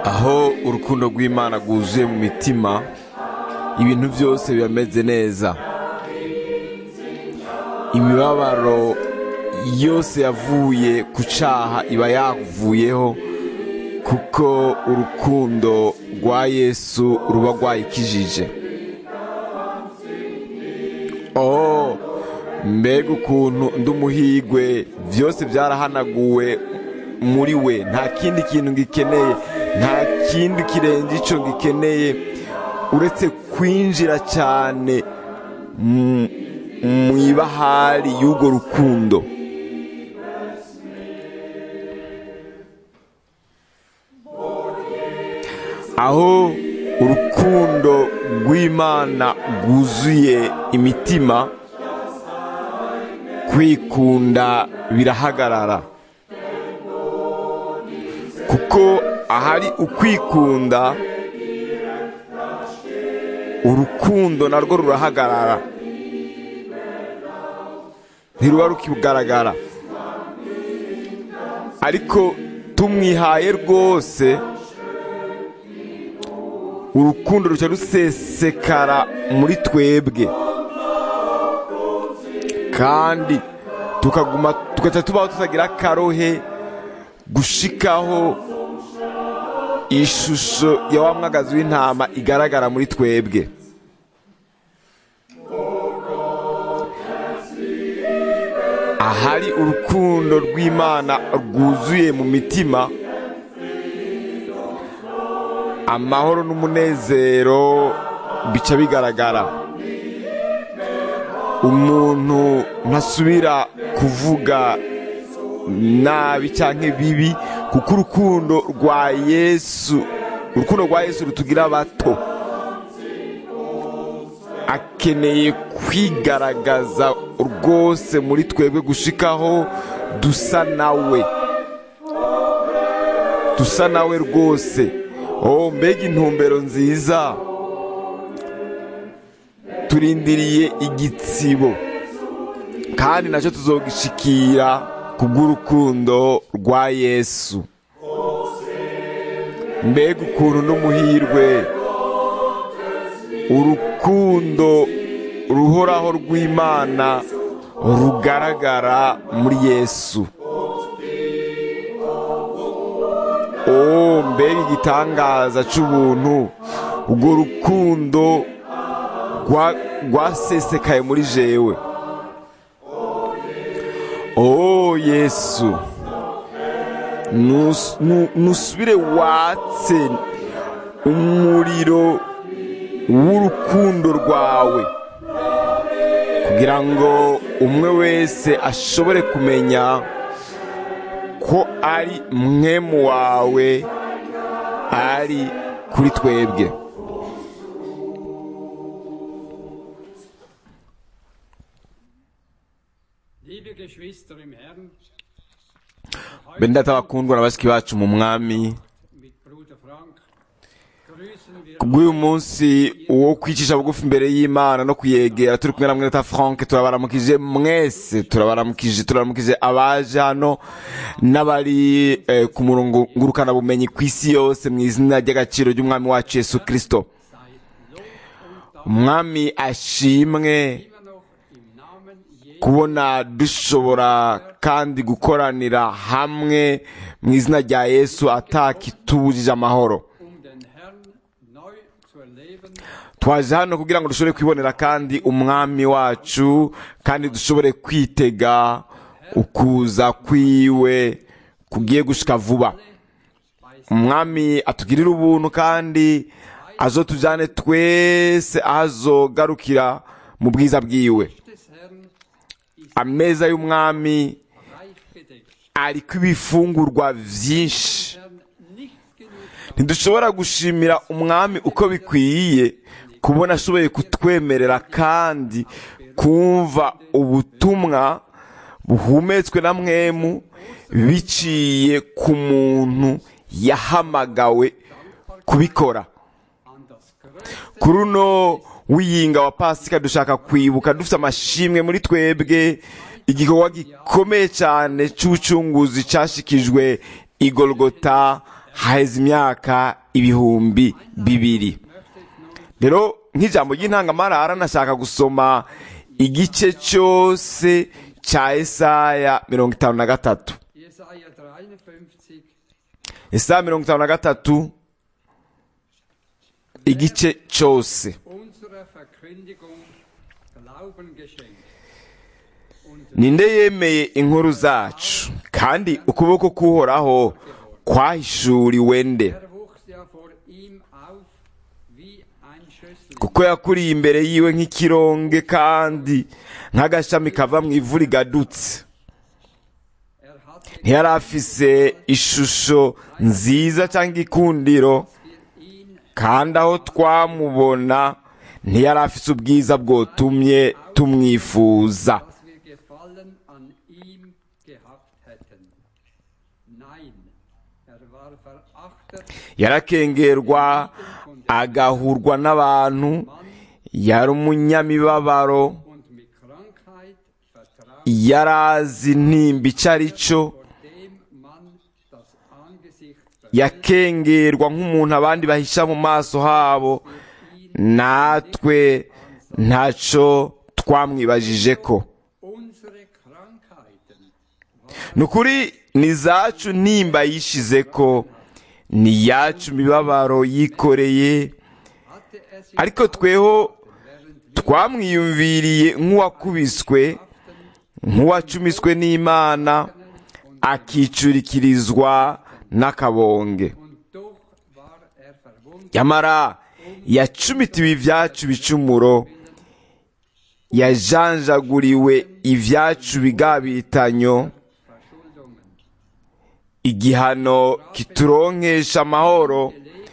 aho urukundo rw'imana rwuzuye mu mitima ibintu byose birameze neza imibabaro yose yavuye ku cyaha iba yavuyeho kuko urukundo rwa yesu ruba rwayikijije oh mbega ukuntu undi umuhigwe byose byarahanaguwe muri we nta kindi kintu gikeneye nta kindi kirenze icyo gikeneye uretse kwinjira cyane mu ibahari y'urwo rukundo aho urukundo rw'imana rwuzuye imitima kwikunda birahagarara kuko ahari ukwikunda urukundo narwo rurahagarara ntiruba rukigaragara ariko tumwihaye rwose urukundo ruca rusesekara muri twebwe kandi tukaguma tugaca tubaho tutagira akarohe gushikaho ishusho ya wa mwagazi w'intama igaragara muri twebwe ahari urukundo rw'imana rwuzuye mu mitima amahoro n'umunezero bica bigaragara umuntu ntasubira kuvuga nabi cyangwa bibi kuko urukundo rwa yesu urukundo rwa yesu rutugira bato akeneye kwigaragaza rwose muri twebwe gushikaho dusa nawe dusa nawe rwose oh mbega intumbero nziza turindiriye igitsibo kandi nacyo tuzogishikira kubw'urukundo rwa yesu mbega ukuntu n'umuhirwe urukundo ruhoraho rw'imana rugaragara muri yesu oh mbega igitangaza cy'ubuntu urwo rukundo rwasesekaye muri jewe oh yesu nusubire watse umuriro w'urukundo rwawe kugira ngo umwe wese ashobore kumenya ko ari mwemu wawe ari kuri twebwe bene data bakundwa na bashiki bacu mu mwami kubw'uyu munsi wo kwicisha bugufi imbere y'imana no kuyegera turi kumwe na mweta frank turabaramukije mwese turabaramukije turabaramukije abaje hano n'abari ku murongo ngurukanabumenyi ku isi yose mu izina ry'agaciro ry'umwami wacu yesu kirisito umwami ashimwe kubona dushobora kandi gukoranira hamwe mu izina rya yesu atakitubujije amahoro twaje hano kugira ngo dushobore kwibonera kandi umwami wacu kandi dushobore kwitega ukuza kwiwe kugiye gushika vuba umwami atugirira ubuntu kandi azo tujyane twese azogarukira mu bwiza bwiwe ameza y'umwami ariko ibifungurwa byinshi ntidushobora gushimira umwami uko bikwiye kubona ashoboye kutwemerera kandi kumva ubutumwa buhumetswe na mwemu biciye ku muntu yahamagawe kubikora kuri uno wiyinga wa pasika dushaka kwibuka dufite amashimwe muri twebwe igikorwa gikomeye cyane cy'ubucunguzi cyashikijwe igorogota haheze imyaka ibihumbi bibiri rero nk'ijambo ry'intangamarara nashaka gusoma igice cyose cya esaya mirongo itanu na gatatu Jesaja 53, esaya mirongo itanu na gatatu igice cyose unserer Verkündigung Glauben geschenkt. Und ninde yemeye inkuru zacu kandi ukuboko k'uhoraho kwahishuriwe nde er wuchs ja vor ihm auf wie ein Schössling. kuko yakuriye imbere yiwe nk'ikironge kandi nk'agashami kava mu ivu rigadutse Er hatte ntiyari afise ishusho nziza cyangwa ikundiro wir ihn kandi aho twamubona ntiyari afise ubwiza bwotumye tumwifuza dass wir Gefallen an ihm gehabt hätten. Nein, er war verachtet, yarakengerwa agahurwa n'abantu yari umunyamibabaro und mit Krankheit vertraut, yari azi intimba icyo ari cyo vor dem man das Angesicht yakengerwa nk'umuntu abandi bahisha mu maso habo natwe ntacyo twamwibajije ko unsere Krankheiten ni ukuri ni izacu ntimba yishize ko ni iyacu imibabaro yikoreye hatte er sich ariko tweho während twamwiyumviriye nk'uwakubiswe nk'uwacumiswe n'imana akicurikirizwa n'akabonge und doch war er verwundet nyamara yacumitiwe ibyacu bicumuro yajanjaguriwe ibyacu bigabitanyo Verschuldungen. igihano kituronkesha amahoro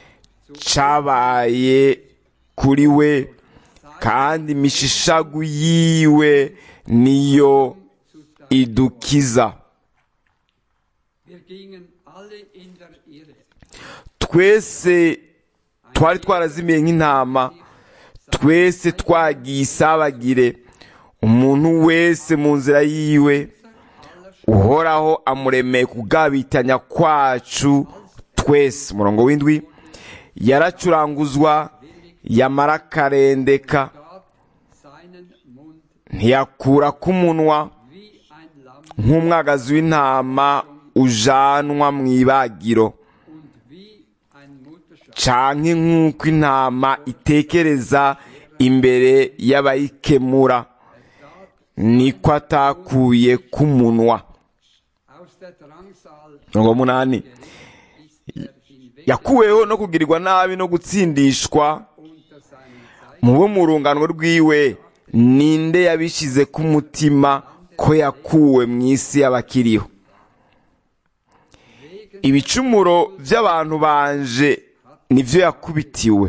cabaye kuri we kandi imishishagu yiwe niyo idukiza Wir gingen alle in der Irre. twese twari twarazimiye nk'intama twese twagiye isabagire umuntu wese mu nzira yiwe uhoraho amuremeye kugabitanya kwacu twese umurongo w'indwi yaracuranguzwa yamara akarendeka Gab seinen Mund ntiyakura k'umunwa wie ein Lamm nk'umwagazi w'intama ujanwa mu ibagiro und wie ein Mutterschaf. canke nk'uko intama itekereza imbere y'abayikemura niko atakuye k'umunwa Aus der Drangsal mirongo munani ist er hinweg yakuweho no kugirirwa nabi no gutsindishwa unter seinem Zeichen. mu bo mu rungano rwiwe ninde yabishize ku mutima ko yakuwe mu isi y'abakiriho ibicumuro by'abantu banje nibyo yakubitiwe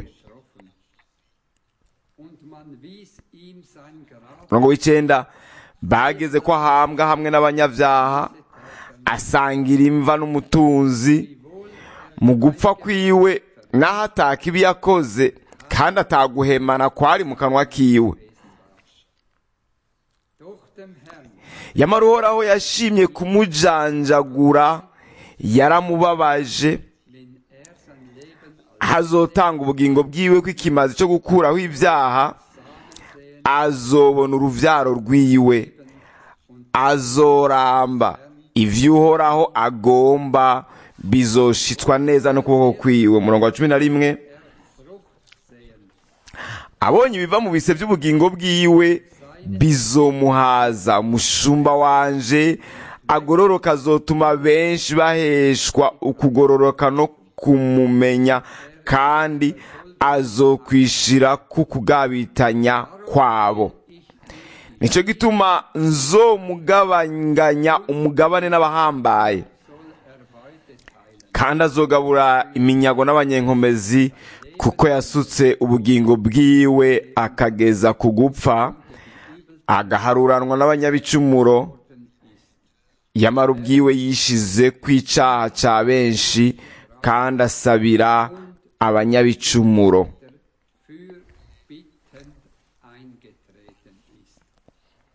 Und man wies ihm sein Grab umurongo w'icyenda bageze ko ahambwa hamwe n'abanyabyaha asangira imva n'umutunzi mu gupfa kwiwe n'aho ataka ibi yakoze kandi ataguhemana kwari mu kanwa kiwe doch dem Herrn yamara uhoraho yashimye kumujanjagura yaramubabaje wenn er sein Leben hazotanga ubugingo bwiwe ko ikimazi cyo gukuraho ibyaha azobona uruvyaro rwiwe azoramba ivyo uhoraho agomba bizoshitswa neza n'ukuboko kwiwe umurongo wa cumi na rimwe abonye ibiva mu bise by'ubugingo bwiwe bizomuhaza umushumba wanje agororoka azotuma benshi baheshwa ukugororoka no kumumenya kandi azokwishira ku kugabitanya kwabo nicyo gituma nzomugabanganya umugabane n'abahambaye kandi azogabura iminyago n'abanyenkomezi kuko yasutse ubugingo bwiwe akageza ku gupfa agaharuranwa n'abanyabicumuro yamara ubwiwe yishize ku icaha ca benshi kandi asabira abanyabicumuro für bittend eingetreten ist.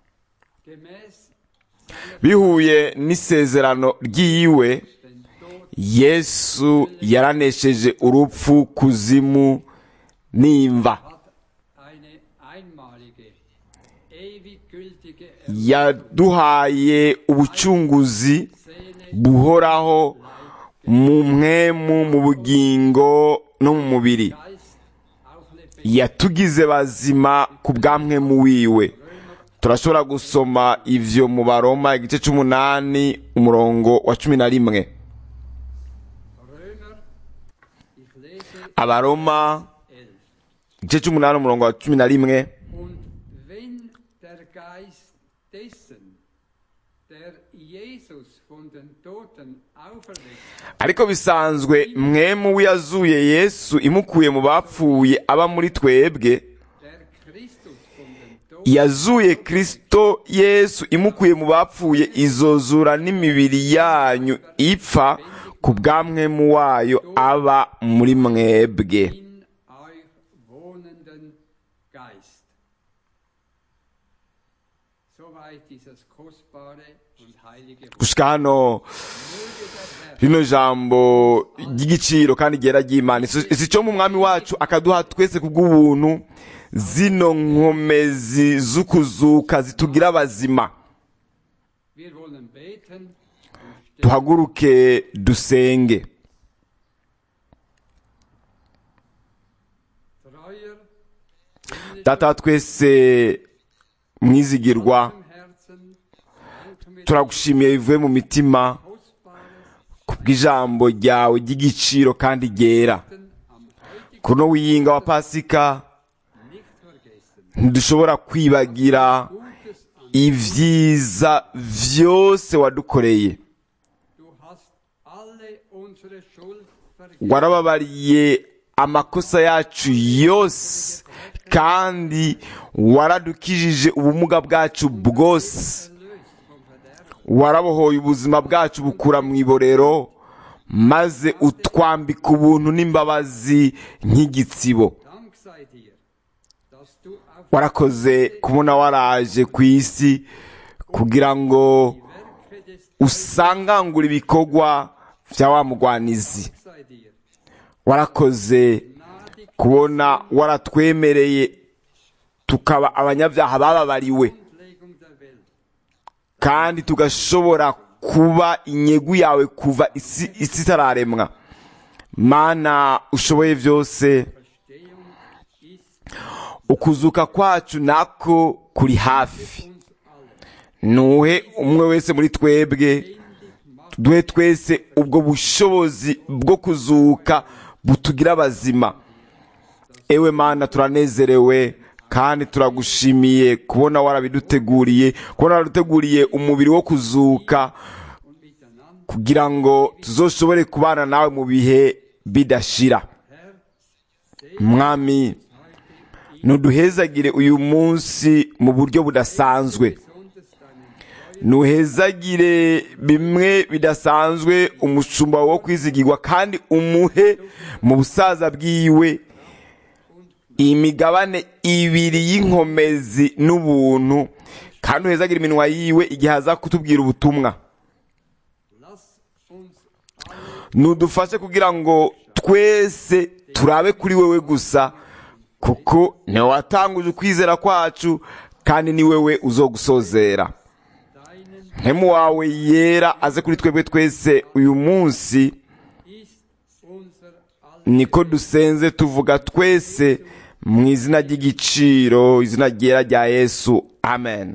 Gemäß bihuye n'isezerano ry'iwe den Tod yesu yaranesheje urupfu kuzimu n'imva hat eine einmalige, ewig gültige yaduhaye ubucunguzi Seele, buhoraho mu mwemu mu bugingo no mu mubiri Geist auch lebendig. yatugize bazima ku bwa mwemu wiwe turashobora gusoma ivyo mu baroma igice c'umunani umurongo wa cumi na rimwe Römer, ich lese abaroma 11. igice c'umunani umurongo wa cumi na rimwe Und wenn der Geist dessen, der Jesus von den Toten auferweckt, ariko bisanzwe mwemu w'iyazuye yesu imukuye mu bapfuye aba muri twebwe der Christus von den Toten yazuye kristo yesu imukuye mu bapfuye izozura n'imibiri yanyu ipfa ku bwa mwemu wayo aba muri mwebwe in euch wohnenden Geist. Soweit dieses kostbare und heilige Wort. gushika hano rino jambo ry'igiciro kandi ryera ry'imana Si- si cyo mu mwami wacu akaduha twese kubw'ubuntu zino nkomezi z'ukuzuka zitugira abazima Wir wollen beten und stellen duhaguruke dusenge treuer, data wa twese mwizigirwa im Herzen, danken wir turagushimiye bivuye mu mitima Kostbares kubw'ijambo ryawe ry'igiciro kandi ryera am heutigen kuno wiyinga wa pasika nicht vergessen. ntidushobora kwibagira Gutes an ibyiza vyose wadukoreye du hast alle unsere Schuld vergeben. warababariye amakosa yacu yose kandi waradukijije ubumuga bwacu bwose Erlöst vom Verderben. warabohoye ubuzima bwacu bukura mu iborero maze utwambika ubuntu n'imbabazi nk'igitsibo Dank sei dir, dass du auf warakoze kubona waraje ku isi kugira ngo die Werke des usangangure ibikorwa vya wa mugwanizi Dank sei dir, warakoze gnädig kubona waratwemereye tukaba abanyabyaha bababariwe Grundlegung der Welt. kandi tugashobora kuba inyegu yawe kuva isi isi itararemwa mana ushoboye byose Verstehung ist ukuzuka kwacu nako kuri hafi uns alle. nuhe umwe wese muri twebwe duhe twese ubwo bushobozi bwo kuzuka butugira abazima ewe mana turanezerewe kandi turagushimiye kubona warabiduteguriye kubona waraduteguriye umubiri wo kuzuka Und miteinander, kugira ngo tuzoshobore kubana nawe mu bihe bidashira Herr, mwami ntuduhezagire uyu munsi mu buryo budasanzwe besonders deinen nuhezagire bimwe bidasanzwe umushumba wo kwizigirwa kandi umuhe mu busaza bwiwe imigabane ibiri y'inkomezi n'ubuntu kandi uhezagire iminwa yiwe igihe aza kutubwira ubutumwa Lass uns nudufashe kugira ngo twese turabe kuri wewe gusa kuko niwe watanguje ukwizera kwacu kandi ni wewe uzogusozera deinen mpemu wawe yera aze kuri twebwe twese uyu munsi ist unser aller niko dusenze tuvuga twese mu izina ry'igiciro izina ryera rya yesu amen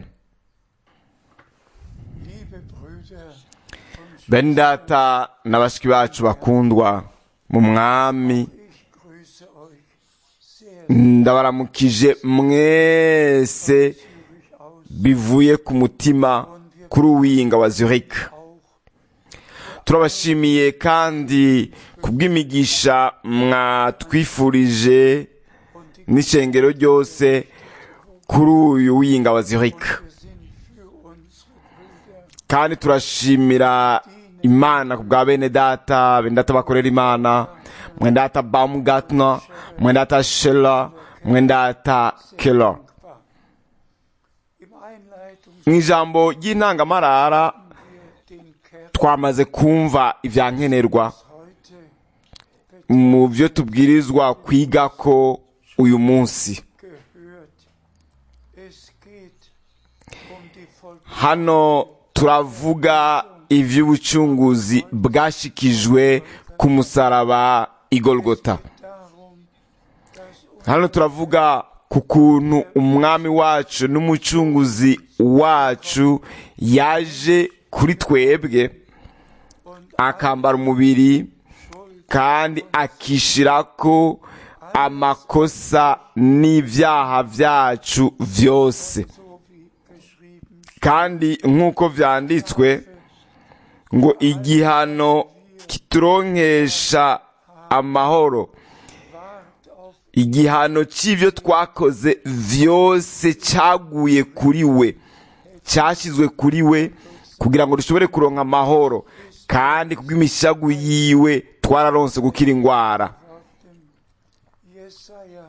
Liebe Brüder und bene data na bashiki bacu bakundwa mu mwami ich grüße euch sehr ndabaramukije mwese zügig aus, bivuye ku mutima kuri uwiyinga wa zurich auch turabashimiye kandi kubw'imigisha mwatwifurije und die n'ishengero ryose kuri uyu wiyinga wa zurich wir sind für unsere Brüder kandi turashimira imana ku bwa bene data bene data bakorera imana mwene data baumgartner mwene data shela mwene data keller dankbar. Im Einleitungs mu ijambo ry'intangamarara wir den Kern twamaze kumva ibya nkenerwa heute mu byo tubwirizwa kwiga ko uyu munsi gehört. Es geht um die Vollbracht hano turavuga iby'ubucunguzi bwashikijwe ku musaraba igolgota darum, dass uns hano turavuga ku kuntu umwami wacu n'umucunguzi wacu yaje kuri twebwe akambara umubiri kandi akishirako amakosa n'ibyaha byacu byose so wie geschrieben kandi nk'uko vyanditswe ngo igihano kituronkesha amahoro wart auf igihano cy'ibyo twakoze vyose cyaguye kuri we cyashyizwe kuri we kugira ngo dushobore kuronka amahoro kandi kubw'imishagu yiwe twararonse gukira indwara auf dem Jesaja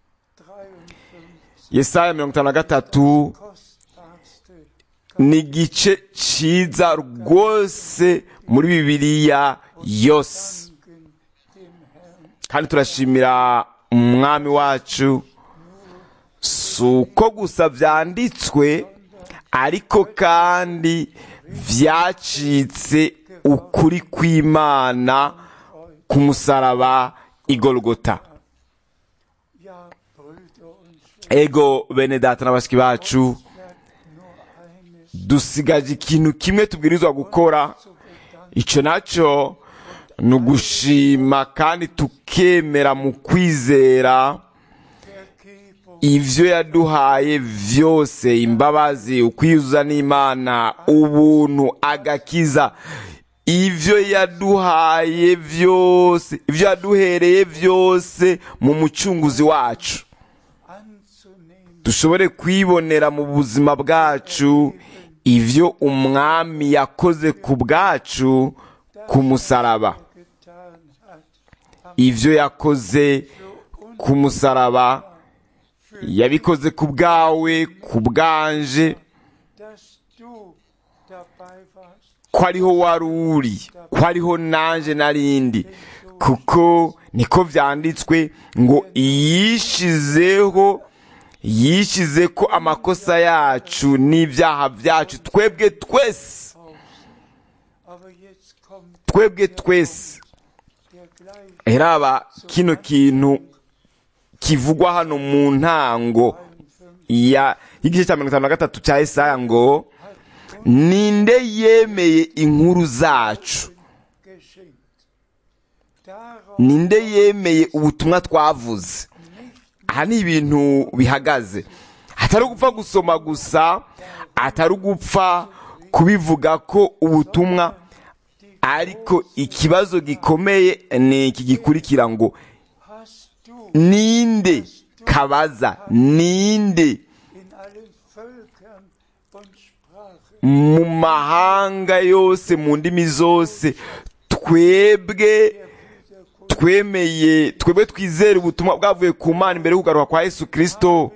53 yesaya mirongo itanu na gatatu kostbarste ni igice ciza rwose muri bibiliya yose Danken dem Herrn kandi turashimira umwami wacu si uko gusa byanditswe ariko kandi byacitse ukuri kw'imana ku musaraba igorogota ja Brüder und Schwestern ego bene data na bashiki bacu nur eines dusigaje ikintu kimwe tubwirizwa gukora zu bedanken icyo nacyo ni ugushima kandi tukemera mu kwizera Vergebung ibyo yaduhaye byose imbabazi ukwiyuzuza n'imana ubuntu agakiza ibyo yaduhaye byose ibyo yaduhereye byose mu mucunguzi wacu anzunehmen dushobore kwibonera mu buzima bwacu ibyo umwami yakoze ku bwacu ku musaraba getan hat am ibyo yakoze ku musaraba yabikoze ku bwawe ku bwanje dass du dabei warst ko ariho wari uri ko ariho nanje narindi kuko niko vyanditswe ngo yishizeho yishize ko amakosa yacu n'ibyaha byacu twebwe twese aber jetzt kommt twebwe twese der gleich heraba kino kintu kivugwa hano mu ntango ya y'igice cya mirongo itanu na gatatu cya Yesaya ngo ninde yemeye inkuru zacu geschenkt darauf ninde yemeye ubutumwa twavuze aha ni ibintu bihagaze atari ugupfa gusoma gusa atari ugupfa kubivuga ko ubutumwa ariko ikibazo gikomeye ni iki gikurikira ngo hast du ninde kabaza ninde in allen Völkern und Sprachen mu mahanga yose mu ndimi zose twebwe twemeye twebwe twizera ubutumwa bwavuye ku mana imbere yo kugaruka kwa yesu kirisito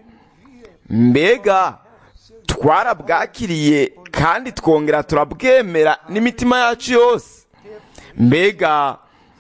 mbega twarabwakiriye kandi twongera turabwemera n'imitima yacu yose mbega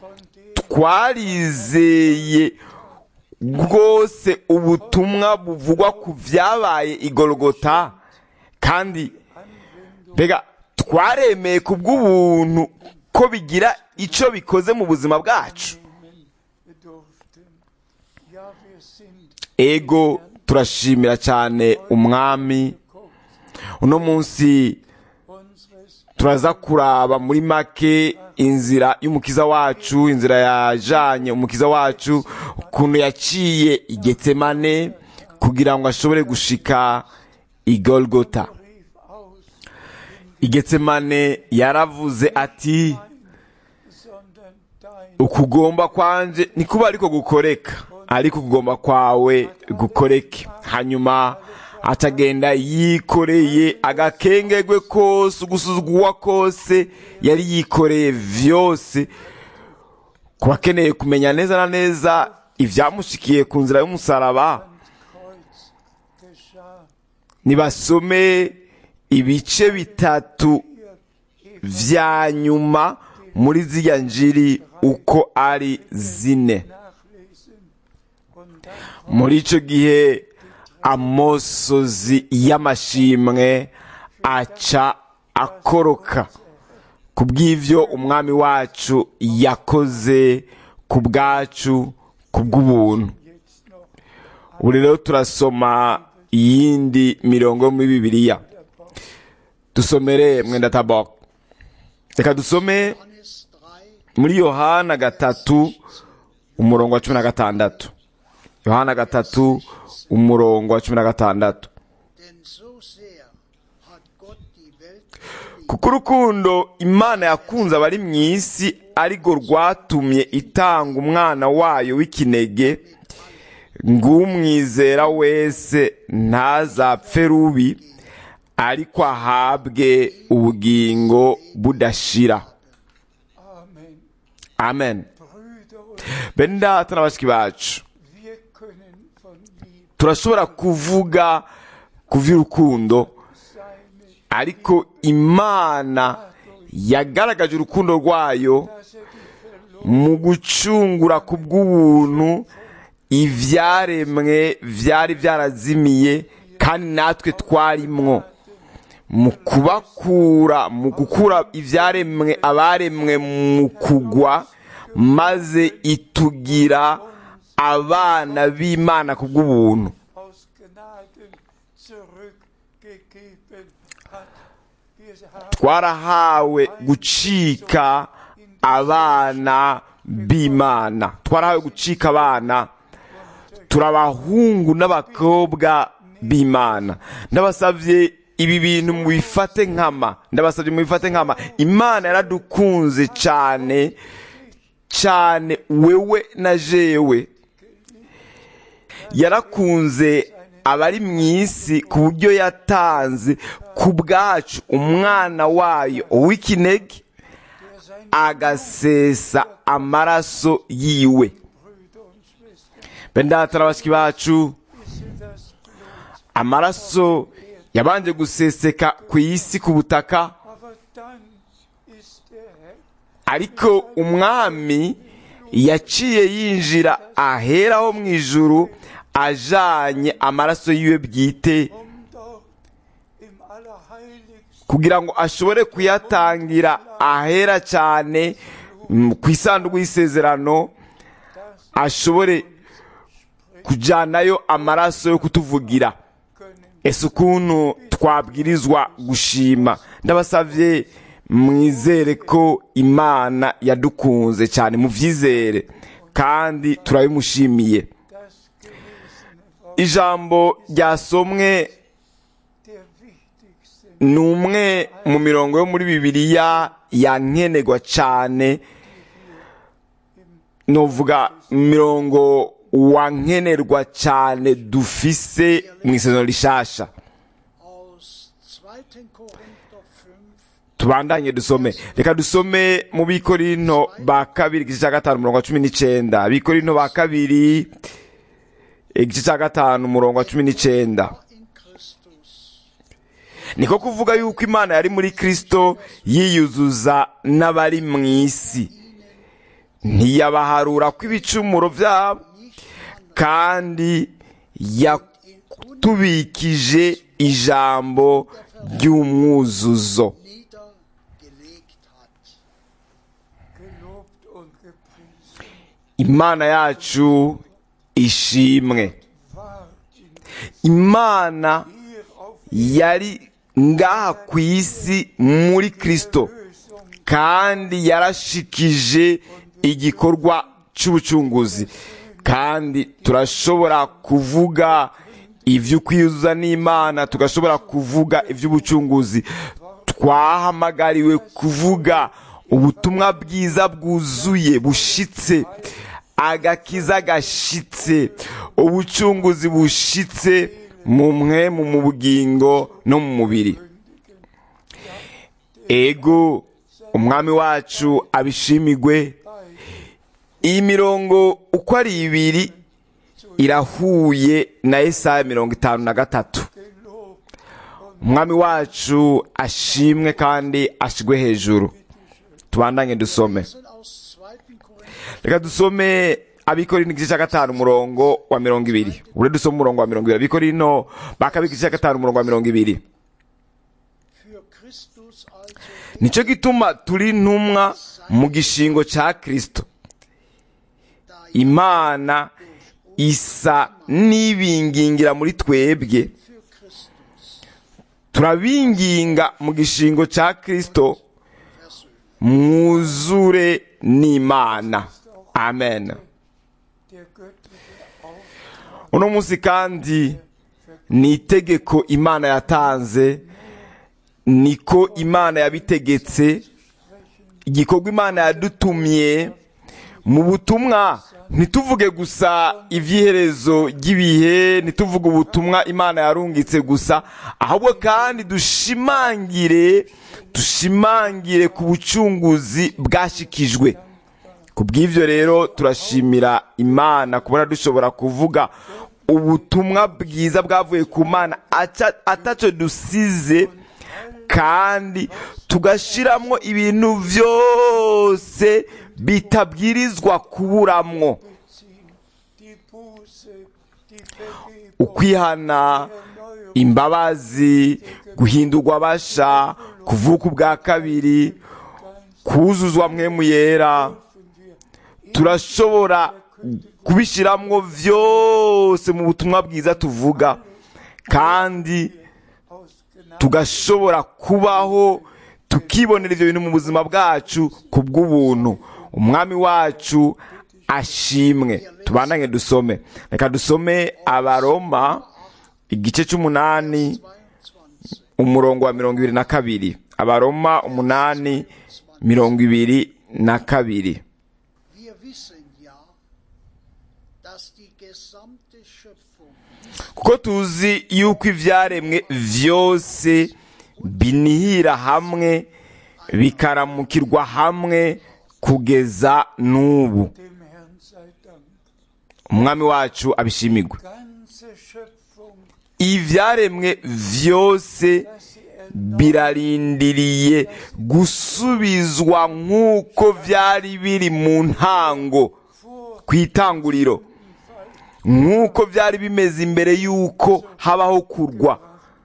twarizeye rwose ubutumwa buvugwa ku byabaye igorogota kandi mbega twaremeye ku bw'ubuntu ko bigira icyo bikoze mu buzima bwacu nehmen durften. Ja, wir sind ego turashimira cyane umwami uno munsi unseres turaza kuraba muri make inzira y'umukiza wacu inzira yajanye umukiza wacu ukuntu yaciye igetsemane kugira ngo ashobore gushika igolgota rief aus, igetsemane yaravuze ati sondern dein ukugomba kwanje ntikuba ariko gukoreka ariko ukugomba kwawe gukoreke hanyuma atagenda yikoreye agakengegwe kose ugusuzugurwa kose yari yikoreye vyose ku bakeneye kumenya neza na neza ivyamushikiye ku nzira y'umusaraba Kreuz geschah. nibasome ibice bitatu Hier vya nyuma muri zirya njiri uko ari zine nachlesen und dann muri ico gihe amosozi y'amashimwe aca akoroka ku bw'ivyo umwami wacu yakoze ku bwacu ku bw'ubuntu jetzt noch ubu rero turasoma iyindi mirongo yo muri bibiliya dusomere mwenda tabok reka dusome Johannes 3, muri yohana gatatu umurongo wa cumi na gatandatu yohana gatatu umurongo wa cumi na gatandatu denn so sehr hat Gott die Welt geliebt, kuko urukundo imana yakunze abari mu isi arirwo rwatumye itanga umwana wayo w'ikinege ng'umwizera wese ntazapfe rubi ariko ahabwe ubugingo budashira Amen. amen Brüder und bene data na bashiki bacu wir können von Liebe turashobora kuvuga ku vy'urukundo seine, ariko imana yagaragaje urukundo rwayo dass er die Verlorenen mu gucungura ku bw'ubuntu ivyaremwe vyari vyarazimiye kandi natwe twarimwo mu kubakura mu gukura ivyaremwe abaremwe mu kugwa maze itugira abana b'imana ku bw'ubuntu aus Gnaden zurückgegeben hat. Wir haben twarahawe gucika abana b'imana twarahawe gucika abana turi abahungu n'abakobwa b'imana ndabasabye ibi bintu mubifate nkama ndabasabye mubifate nkama imana yaradukunze cyane cyane wewe na jewe yarakunze abari mu isi ku buryo yatanze ku bwacu umwana wayo w'ikinege der seine agasesa amaraso yiwe Brüder und Schwestern bene data na bashiki bacu wissen das Blut. amaraso yabanje guseseka ku isi ku butaka Aber dann ist der Herr ariko umwami yaciye yinjira aheraho mu ijuru ajanye amaraso yiwe bwite um dort im Allerheiligsten kugira ngo ashobore kuyatangira ahera cyane mm, ku isanduku y'isezerano das ashobore kujyanayo amaraso yo kutuvugira können. ese ukuntu twabwirizwa gushima ndabasabye mwizere ko imana yadukunze cyane mubyizere kandi turabimushimiye Das gelesene Wort ijambo ryasomwe der wichtigsten ni umwe mu mirongo yo muri bibiliya yankenerwa cyane nuvuga mirongo wankenerwa cyane dufise mu isezerano rishasha aus 2. Korinther 5, tubandanye dusome reka dusome mu bikorinto ba kabiri igice cya gatanu umurongo wa cumi n'icyenda bikorinto ba kabiri igice cya gatanu umurongo wa cumi n'icyenda in Christus, niko kuvuga yuko imana yari muri kristo yiyuzuza n'abari mu isi ntiyabaharura ko ibicumuro byabo kandi yatubikije ijambo ry'umwuzuzo niedergelegt hat. gelobt und gepriesen imana yacu ishimwe war in imana hier auf yari ngaha ku isi muri kristo Lösung kandi yarashikije igikorwa cy'ubucunguzi kandi turashobora kuvuga iby'ukwiyuzuza n'imana tugashobora kuvuga iby'ubucunguzi twahamagariwe kuvuga ubutumwa bwiza bwuzuye bushitse agakiza gashitse ubucunguzi bushitse mu mwemu mu bugingo no mu mubiri ego umwami wacu abishimigwe iyi mirongo uko ari ibiri irahuye na Yesaya mirongo itanu na gatatu gelobt und umwami wacu ashimwe kandi ashigwe hejuru tubandanye dusome lesen aus 2. Korinther reka dusome abikorino igice cya gatanu umurongo wa mirongo ibiri ure dusome umurongo wa mirongo ibiri abikorino bakabika igice cya gatanu umurongo wa mirongo ibiri für Christus also nicyo gituma turi intumwa mu gishingo cya kristo da imana isa n'ibingingira muri twebwe für Christus turabinginga mu gishingo cya kristo versöhnt. mwuzure n'imana amen der göttliche Auftrag uno munsi kandi ni itegeko imana yatanze niko imana yabitegetse igikorwa imana yadutumye mu butumwa ntituvuge gusa iby'iherezo ry'ibihe ntituvuge ubutumwa imana yarungitse gusa ahubwo kandi dushimangire dushimangire ku bucunguzi bwashikijwe ku bw'ibyo rero turashimira imana kubona dushobora kuvuga ubutumwa bwiza bwavuye ku mana aca- ataco dusize kandi tugashiramwo ibintu byose bitabwirizwa kuburamwo ziehen, die Buße, die Vergebung, ukwihana Erneuerung, imbabazi guhindurwa basha kuvuka ubwa kabiri kuzuzwa mwemu yera dürfen wir turashobora kubishiramwo vyose mu butumwa bwiza tuvuga kandi aus Gnade tugashobora kubaho tukibonera ivyo bintu mu buzima bwacu ku bw'ubuntu umwami wacu ashimwe tubandanye dusome reka dusome abaroma igice c'umunani 22. umurongo wa mirongo ibiri na kabiri abaroma umunani mirongo ibiri na kabiri Wir wissen ja, dass die gesamte Schöpfung kuko tuzi yuko ibyaremwe byose binihira hamwe bikaramukirwa hamwe kugeza n'ubu dem Herrn sei Dank. umwami wacu abishimirwe Ganze Schöpfung, ibyaremwe byose dass sie erneuert birarindiriye gusubizwa nk'uko byari biri mu ntango vor ku itanguriro nk'uko byari bimeze imbere y'uko habaho kurwa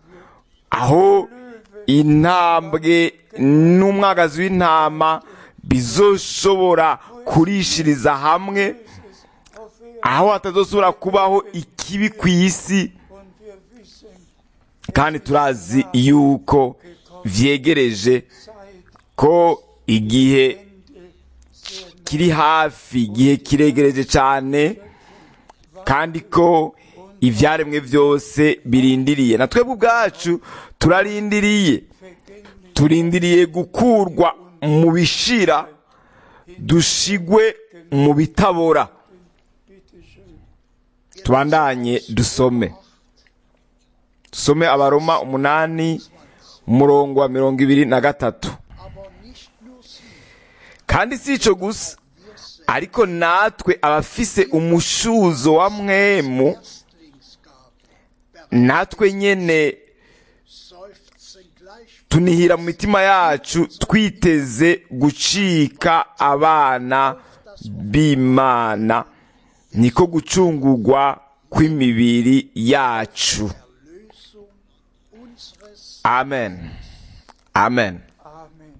aho intambwe n'umwagazi w'intama bizoshobora kurishiriza hamwe auf Erden aho hatazosubira kubaho ikibi ku isi und wir wissen, kandi turazi yuko vyegereje Zeit, ko igihe Ende sehr nah kiri hafi igihe kiregereje cyane kandi ko ibyaremwe byose birindiriye na twebwe ubwacu turarindiriye vergänglich turindiriye gukurwa mu bishira dushigwe mu bitabora Bitte schön. tubandanye dusome dusome abaroma umunani umurongo wa mirongo ibiri na gatatu aber nicht nur sie, kandi si ico gusa wir selbst ariko natwe abafise umushuzo wa mwemu Erstlingsgabe natwe nyene seufzen gleich tunihira mu mitima yacu twiteze gucika abana b'imana niko gucungurwa kw'imibiri yacu Erlösung unseres amen amen Amen.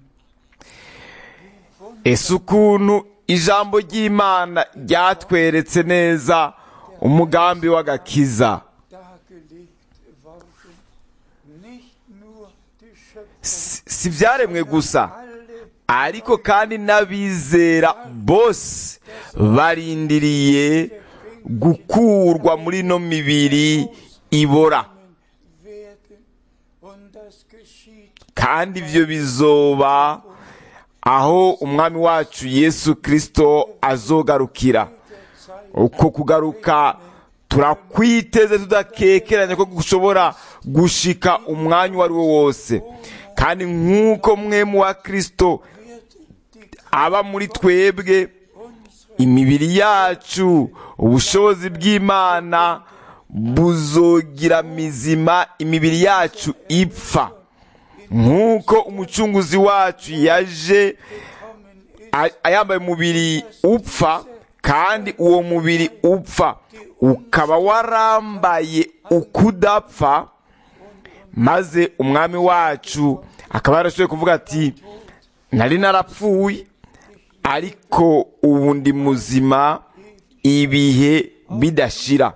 ese ukuntu ijambo ry'imana ryatweretse neza umugambi w'agakiza dargelegt worden. Nicht nur die Schöpfung, si si ibyaremwe gusa alle ariko kandi n'abizera bose barindiriye gukurwa muri ino mibiri ibora werden und das geschieht kandi ibyo bizoba aho umwami wacu yesu kirisito azogarukira uko kugaruka turakwiteze tudakekeranya ko gushobora gushika umwanya uwo ari wo wose kandi nk'uko mwe mu wa kirisito aba muri twebwe imibiri yacu ubushobozi bw'imana buzogira mizima imibiri yacu ipfa nk'uko umucunguzi wacu yaje a- ayambaye umubiri upfa kandi uwo mubiri upfa ukaba warambaye ukudapfa maze umwami wacu akaba yarashoboye kuvuga ati nari narapfuye ariko ubu ndi muzima ibihe bidashira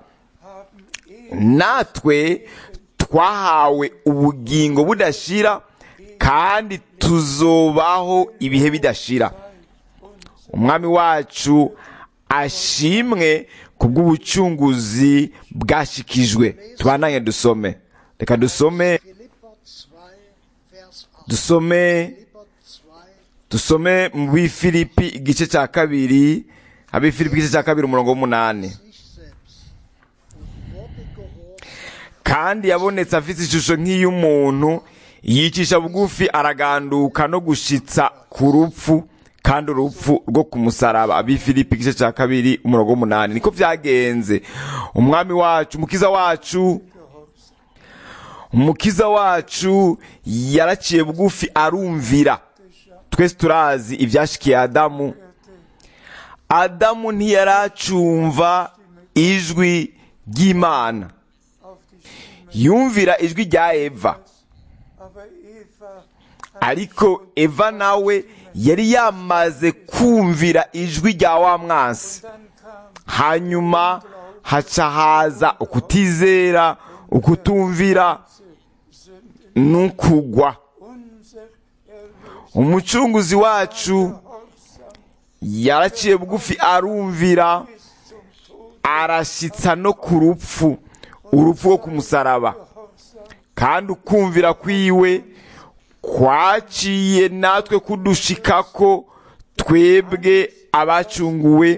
natwe twahawe ubugingo budashira kandi tuzobaho ibihe bidashira umwami wacu ashimwe ku bw'ubucunguzi bwashikijwe tubananye dusome reka dusome Philipper 2, Vers 8. dusome Philipper 2, dusome mu bifilipi igice cya kabiri abifilipi igice cya kabiri umurongo w'umunani sich selbst und wurde gehorsam kandi yabonetse afite ishusho nk'iy'umuntu yicisha bugufi araganduka no gushitsa ku rupfu kandi urupfu rwo ku musaraba abifilipi igice cya kabiri umurongo w'umunani niko byagenze umwami wacu umukiza wacu umukiza wacu yaraciye bugufi arumvira twese turazi ibyashikiye adamu adamu ntiyaracumva ijwi ry'imana auf die Stimme. yumvira ijwi rya eva Aber Eva ariko eva nawe yari yamaze kumvira ijwi rya wa mwansi dann kam hanyuma haca haza ukutizera ukutumvira Sünde. n'ukugwa Unser Erlöser umucunguzi wacu Gehorsam yaraciye bugufi arumvira bis zum Tod. arashitsa no ku rupfu urupfu rwo ku musaraba Gehorsam kandi ukumvira kwiwe kwaciye natwe kudushikako twebwe abacunguwe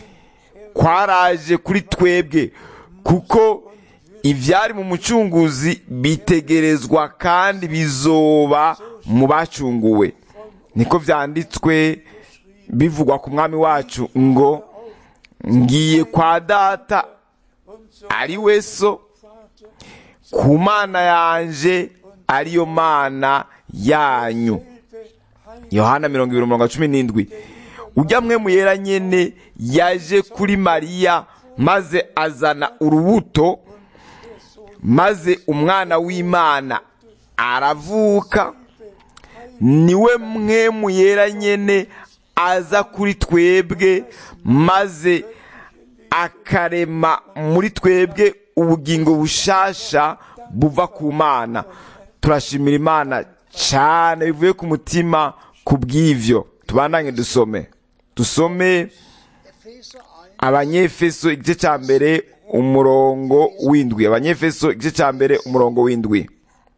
kwaraje kuri twebwe kuko ibyari mu mucunguzi bitegerezwa kandi bizoba mu bacunguwe niko byanditswe bivugwa ku mwami wacu ngo ngiye kwa data und so ari we so Vater ku mana yanje ariyo mana yanyu Hilfe, Heil yohana mirongo ibiri mirongo cumi n'indwi ujya mwe muyera nyene yaje kuri mariya maze azana urubuto maze umwana w'imana aravuka niwe mwe muyera nyene aza kuri twebwe maze akarema muri twebwe ubugingo bushasha buva ku mana turashimira imana cyane bivuye ku mutima ku bw'ivyo tubandanye dusome dusome Epheser 1, abanyefeso igice cya mbere umurongo w'indwi abanyefeso igice cya mbere umurongo w'indwi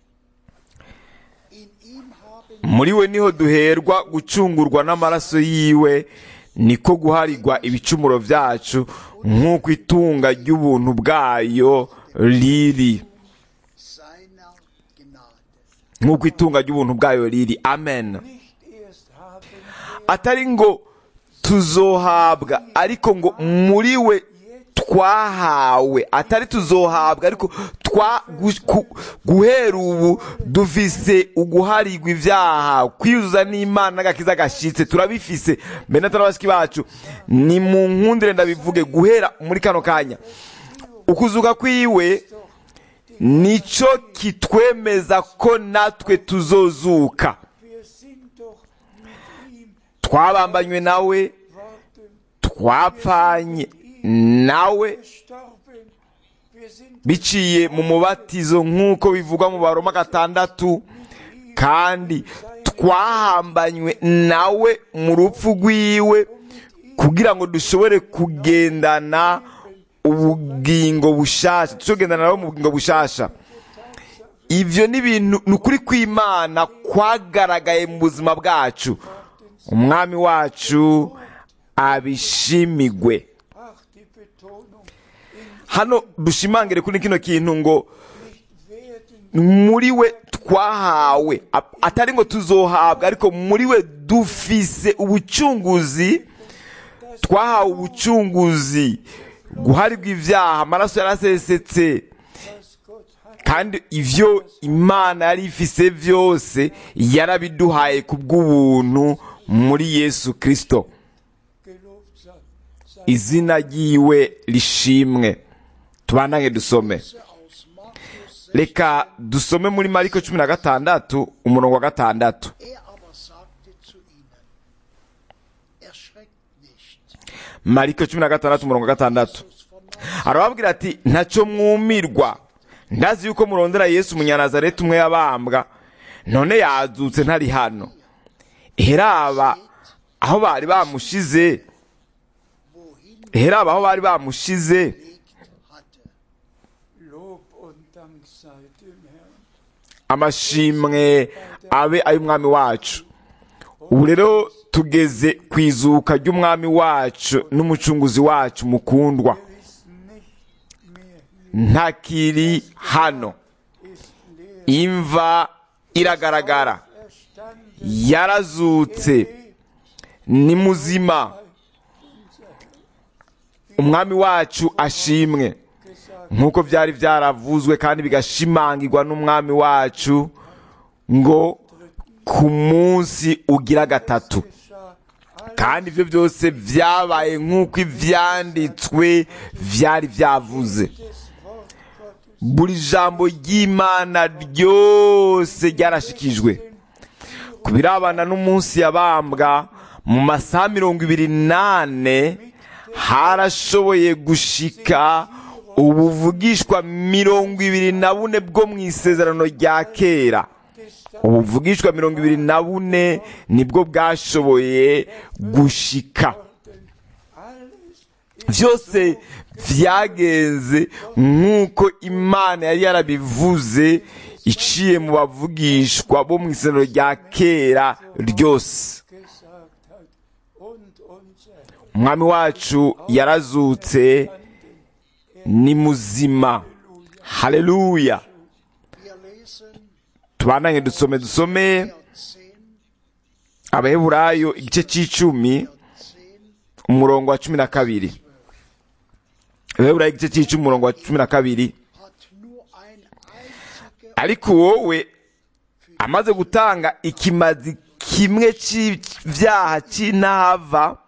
in ihm haben muri we niho duherwa gucungurwa n'amaraso yiwe niko guharirwa ibicumuro byacu nk'uko itunga ry'ubuntu bwayo riri seiner Gnade. nk'uko itunga ry'ubuntu bwayo riri amen nicht erst haben wir atari ngo tuzohabwa ariko ngo muri we twahawe atari tuzohabwa ariko twa gu- ku- guhera ubu dufise uguharirwa ibyaha kwiyuzuza n'imana n'agakiza gashitse turabifise mbere natari abashiki bacu ni mu nkundire ndabivuge guhera muri kano kanya ukuzuka kwiwe nico kitwemeza ko natwe tuzozuka wir sind doch mit ihm twabambanywe nawe worden twapfanye nawe gestorben wir sind biciye mu mubatizo nk'uko bivugwa mu baroma gatandatu kandi twahambanywe nawe mu rupfu rwiwe kugira ngo dushobore kugendana ubugingo bushasha dushobore kugendana nawe mu bugingo bushasha ivyo ni ibintu ni ukuri kw'imana kwagaragaye mu buzima bwacu umwami wacu abishimigwe ach die Betonung in hano dushimangire kuri kino kintu ngo werden muri we twahawe A- atari ngo tuzohabwa ariko muri we dufise ubucunguzi twahawe ubucunguzi guharirwa ibyaha amaraso yarasesetse was Gott hat, kandi ivyo imana yari ifise vyose yarabiduhaye ku bw'ubuntu muri yesu kristo gelobt sei. sei izina ryiwe rishimwe tubandange dusome aus Markus 6, reka dusome muri mariko cumi na gatandatu umurongo wa gatandatu er aber sagte zu ihnen, erschreckt nicht. mariko cumi na gatandatu umurongo wa gatandatu Jesus von Nazareth, arababwira ati ntacyo mwumirwa ndazi yuko murondera yesu umunyanazareti umwe yabambwa none yazutse ntari hano heraba aho bari bamushize wohin heraba aho bari bamushize gelegt hatte. Lob und Dank sei dem Herrn. amashimwe abe ay'umwami wacu ubu rero tugeze ku izuka ry'umwami wacu n'umucunguzi wacu mukundwa Er ist nicht mehr, ntakiri hano ist leer. imva iragaragara Erstanden yarazutse ni muzima umwami wacu ashimwe gesagt, nk'uko byari byaravuzwe kandi bigashimangirwa n'umwami wacu ngo ku munsi ugira gatatu geschah kandi ibyo byose byabaye nk'uko ibyanditswe byari byavuze des Wort Gottes. buri jambo ry'imana ryose ryarashikijwe ku birabana n'umunsi yabambwa mu masaha mirongo ibiri n'ane harashoboye gushika ubuvugishwa mirongo ibiri na bune bwo mu isezerano rya kera ubuvugishwa mirongo ibiri na bune nibwo bwashoboye gushika Alles byose byagenze nk'uko imana yari yarabivuze iciye mu bavugishwa bo mu isezerano rya kera ryose gesagt hat. Und unser Herr umwami wacu yarazutse ni muzima haleluya Wir lesen tubandanye dusome dusome 10, abaheburayo igice cy'icumi 10, umurongo wa cumi na kabiri abaheburayo igice cy'icumi umurongo wa cumi na kabiri hat nur ein einziger ariko wowe amaze gutanga ikimazi kimwe cy'ibyaha cy'intava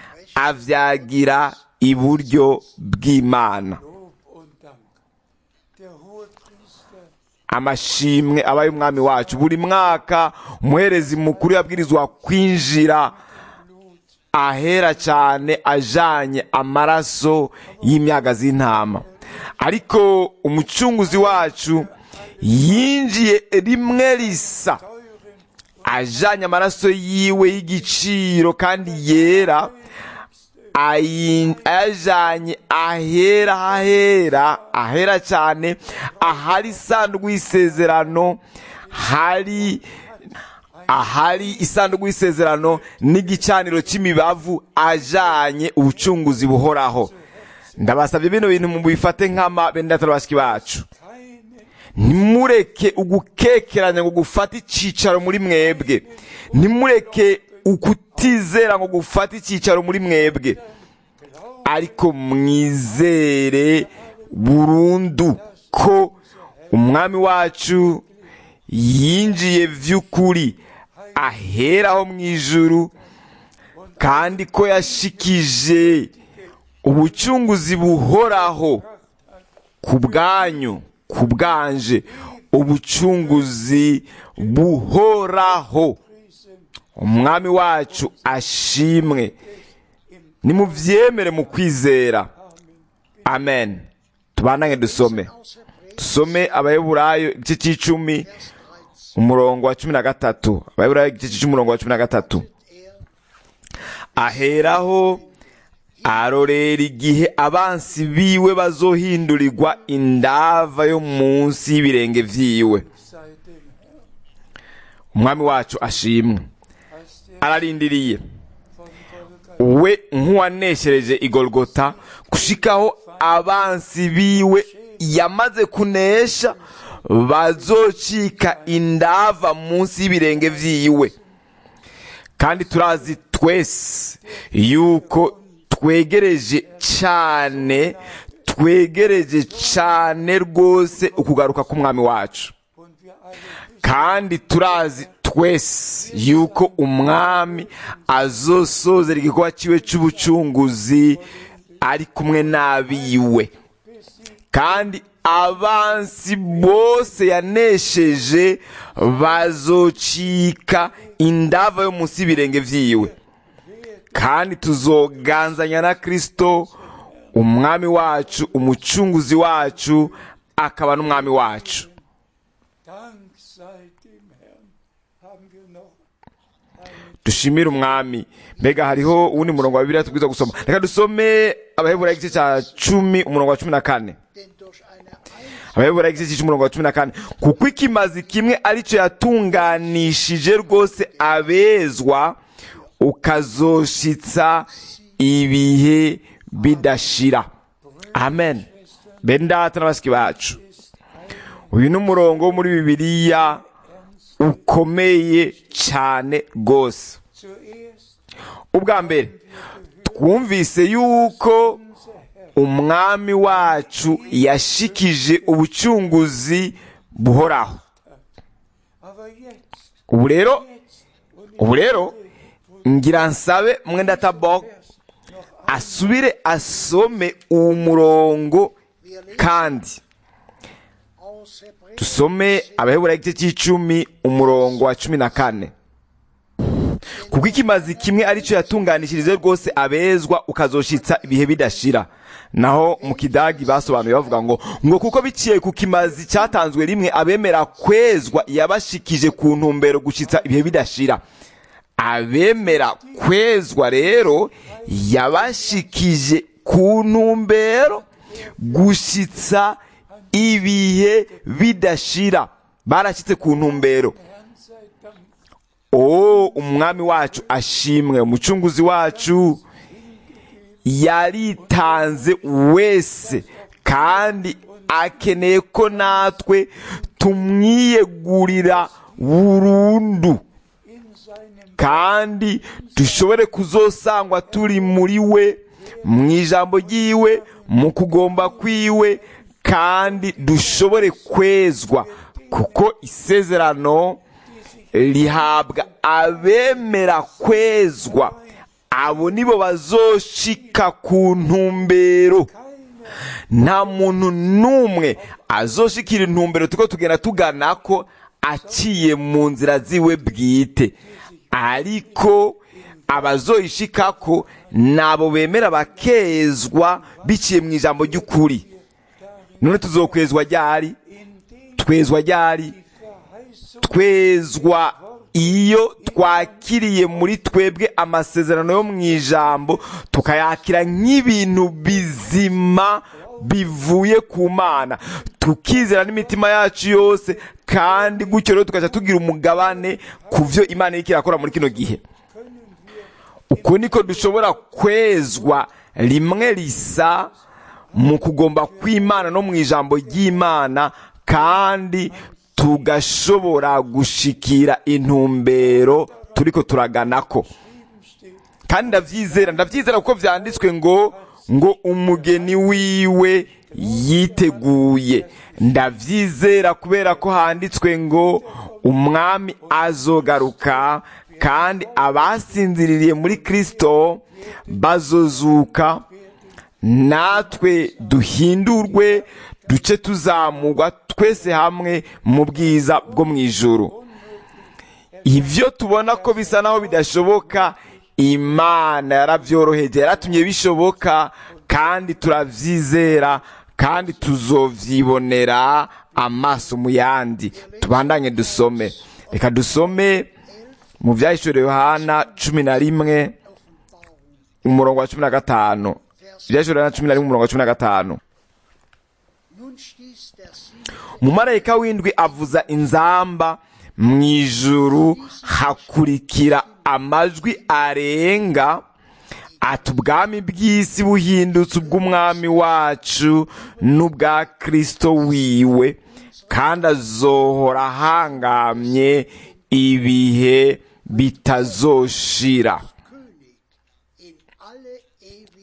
avyagira iburyo bw'imana Lob und Dank. Der Hohepriester amashimwe aba y'umwami wacu buri mwaka umuherezi mukuru yabwirizwa kwinjira ahera cyane ajanye amaraso y'imyaga z'intama ariko umucunguzi wacu yinjiye rimwe risa ajanye amaraso yiwe y'igiciro kandi yera ayi- ayajanye ahera hahera ahera cyane ahari isanduku y'isezerano hari ahari isanduku y'isezerano n'igicaniro cy'imibavu ajanye ubucunguzi buhoraho ndabasabye bino bintu mubifate nk'ama bendatari bashiki bacu keine ntimureke ugukekeranya ngo gufate icyicaro muri mwebwe ntimureke ukutizera ngo gufate icyicaro muri mwebwe ariko mwizere burundu ko umwami wacu yinjiye vy'ukuri aheraho mu ijuru kandi ko yashikije ubucunguzi buhoraho ku bwanyu ku bwanje ubucunguzi buhoraho umwami wacu ashimwe nimuvyemere mu kwizera amen tubanange dusome aus Hebräer dusome abaheburayo igice c'icumi umurongo wa cumi na gatatu abaheburayo igice c'icumi umurongo wa cumi na gatatu er aheraho arorera igihe abansi biwe bazohindurirwa indava yo munsi y'ibirenge vyiwe sei dem Herrn, umwami wacu ashimwe als der ararindiriye von Golgatha we nk'uwaneshereje igorogota gushikaho abansi biwe yamaze kunesha bazocika indava munsi y'ibirenge vyiwe kandi turazi twese yuko twegereje cyane twegereje cyane rwose ukugaruka k'umwami wacu Und wir alle wissen, kandi turazi twese yuko umwami azosozera igikorwa cyiwe cy'ubucunguzi ari kumwe n'abiwe kandi abansi bose yanesheje bazocika indava yo munsi y'ibirenge vyiwe kandi tuzoganzanya na kristo umwami wacu umucunguzi wacu akaba n'umwami wacu Dank sei dem Herrn, haben wir noch eine dushimire umwami mbega hariho uwundi murongo wa bibiliya tubwiza gusoma reka dusome abaheburayo igice cya cumi umurongo wa cumi na kane Denn durch eine Einheit abaheburayo igice cy'umurongo wa cumi na kane kuko ikimazi kimwe aricyo yatunganishije rwose abezwa ukazoshitsa ibihe bidashira amen bene data n'abasiki bacu uyu ni umurongo wo muri bibiliya ukomeye cyane rwose zuerst ubwa mbere twumvise yuko umwami wacu yashikije ubucunguzi buhoraho aber jetzt, ubu rero jetzt und ubu rero ngira nsabe mwenda tabok asubire asome uwo murongo kandi aus Hebräer dusome abaheburayo igice cy'icumi umurongo wa cumi na kane kuko ikimazi kimwe aricyo yatunganishirije rwose abezwa ukazoshitsa ibihe bidashira naho mu kidagi basobanuye bavuga ngo ngo kuko biciye ku kimazi cyatanzwe rimwe abemera kwezwa yabashikije ku ntumbero gushitsa ibihe bidashira abemera kwezwa rero yabashikije ku ntumbero gushitsa ibihe bidashira barashyitse ku ntumbero Herrn sei Dank, o umwami wacu ashimwe umucunguzi wacu yaritanze wese kandi akeneye ko natwe tumwiyegurira burundu in seinem kandi dushobore kuzosangwa turi muri we mu ijambo ry'iwe mu kugomba kw'iwe kandi dushobore kwezwa kuko isezerano rihabwa abemera kwezwa abo nibo bazoshika ku ntumbero nta muntu n'umwe azoshikira intumbero tuko tugenda tugana ko aciye mu nzira ziwe bwite ariko abazoyishikako nabo bemera bakezwa biciye mu ijambo ry'ukuri none tuzokwezwa ryari twezwa ryari Verheißung twezwa iyo twakiriye muri twebwe amasezerano yo mu ijambo tukayakira nk'ibintu bizima bivuye ku mana tukizera n'imitima yacu yose kandi gutyo rero tugaca tugira umugabane ku byo imana iriko irakora muri kino gihe uko niko dushobora kwezwa rimwe risa mu kugomba kw'imana no mu ijambo ry'imana kandi tugashobora gushikira intumbero turiko turaganako kandi ndavyizera ndavyizera kuko vyanditswe ngo ngo umugeni wiwe yiteguye ndavyizera kubera ko handitswe ngo umwami azogaruka kandi abasinziririye muri kristo bazozuka natwe duhindurwe duce tuzamurwa twese hamwe mu bwiza bwo mu ijuru ibyo tubona ko bisa naho bidashoboka imana yarabyoroheje yaratumye bishoboka kandi turabyizera kandi tuzovyibonera amaso mu yandi tubandanye dusome reka dusome mu byahishuriwe yohana cumi na rimwe umurongo wa cumi na gatanu ibyahishuriwe yohana cumi na rimwe umurongo wa cumi na gatanu Nun stieß der Sieg umumarayika w'indwi avuza inzamba mu ijuru hakurikira amajwi arenga ati ubwami bw'isi buhindutse ubw'umwami wacu n'ubwa kristo wiwe kandi azohora ahangamye ibihe bitazoshira König in alle Ewigkeit.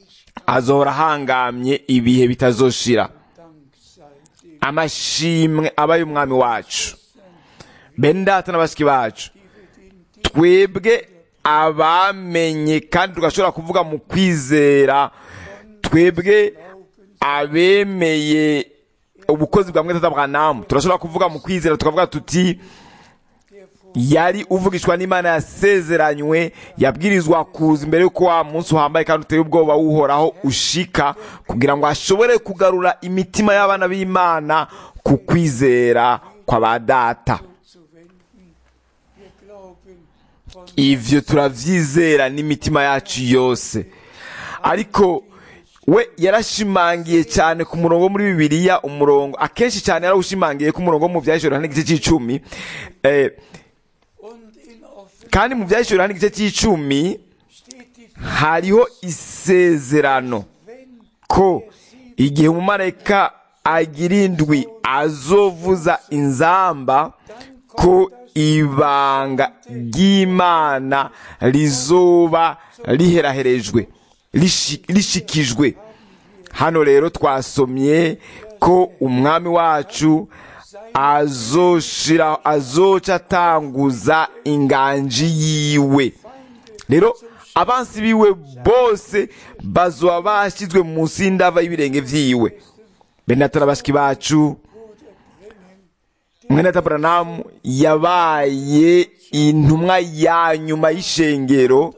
azohora ahangamye ibihe bitazoshira Dank sei dem, amashimwe aba y'umwami wacu bene data na bashiki bacu die wir den twebwe abamenye kandi tugashobora kuvuga mu kwizera twebwe abemeye ubukozi bwa mweta bwanamu turashobora kuvuga mu kwizera tukavuga tuti yari uvugishwa n'imana yasezeranywe yabwirizwa kuza imbere y'uko wa munsi uhambaye kandi uteye ubwoba wuhoraho ushika kugira ngo ashobore kugarura imitima y'abana b'imana ku kwizera kwa ba data zu wenden. Wir glauben von ivyo turavyizera n'imitima yacu yose ariko we yarashimangiye cyane ku murongo wo muri bibiliya umurongo akenshi cyane yarawushimangiye ku murongo wo mu vyahishura hano igice c'icumi eh, und in Offen kandi mu vyahishura hano igice c'icumi steht die hariho isezerano wenn ko igihe umumarayika agira indwi azovuza inzamba ko ibanga ry'imana rizoba riheraherejwe rishi- rishikijwe hano rero twasomye ko umwami wacu azoshira azoca atanguza inganji yiwe rero abansi biwe bose bazoba bashyizwe munsi y'indava y'ibirenge vyiwe benatara bashiki bacu mwene taburanamu yabaye intumwa ya nyuma y'ishengero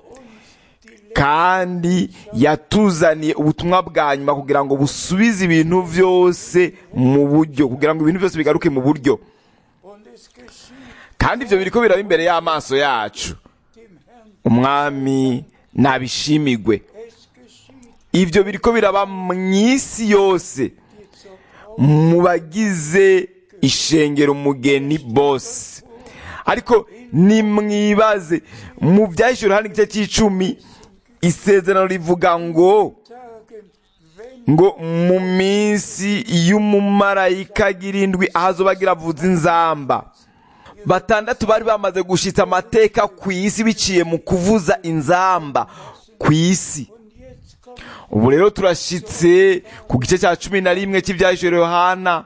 kandi yatuzaniye ubutumwa bwa nyuma kugira ngo busubize ibintu byose mu buryo kugira ngo ibintu byose bigaruke mu buryo und es geschieht kandi ibyo biriko biraba imbere y'amaso yacu dem Herrn, umwami nabishimigwe es geschieht ibyo biriko biraba mu isi yose dir zur mu bagize ishengero umugeni bose ariko nimwibaze mu byahishura hano igice cy'icumi isezerano rivuga ngo Tagen, wenn ngo mu minsi y'umumarayika agira indwi ahazoba agira avuza inzamba batandatu bari bamaze gushitsa amateka ku isi biciye mu kuvuza inzamba ku isi und jetzt kommt ubu rero turashitse ku gice cya cumi na rimwe cy'ibyahishura yohana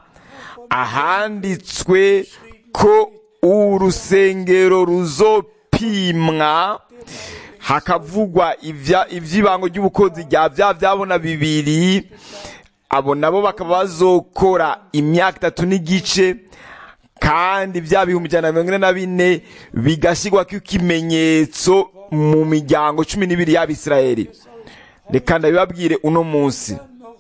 ahanditswe ko urusengero ruzopimwa hakavugwa ivya- ivy'ibango ry'ubukozi rya vya vyabona bibiri abo nabo bakaba bazokora imyaka itatu n'igice kandi vya bihumbi ijana na mirongo ine na bine bigashyirwako ikimenyetso mu miryango cumi n'ibiri y'abisirayeli reka ndabibabwire uno munsi noch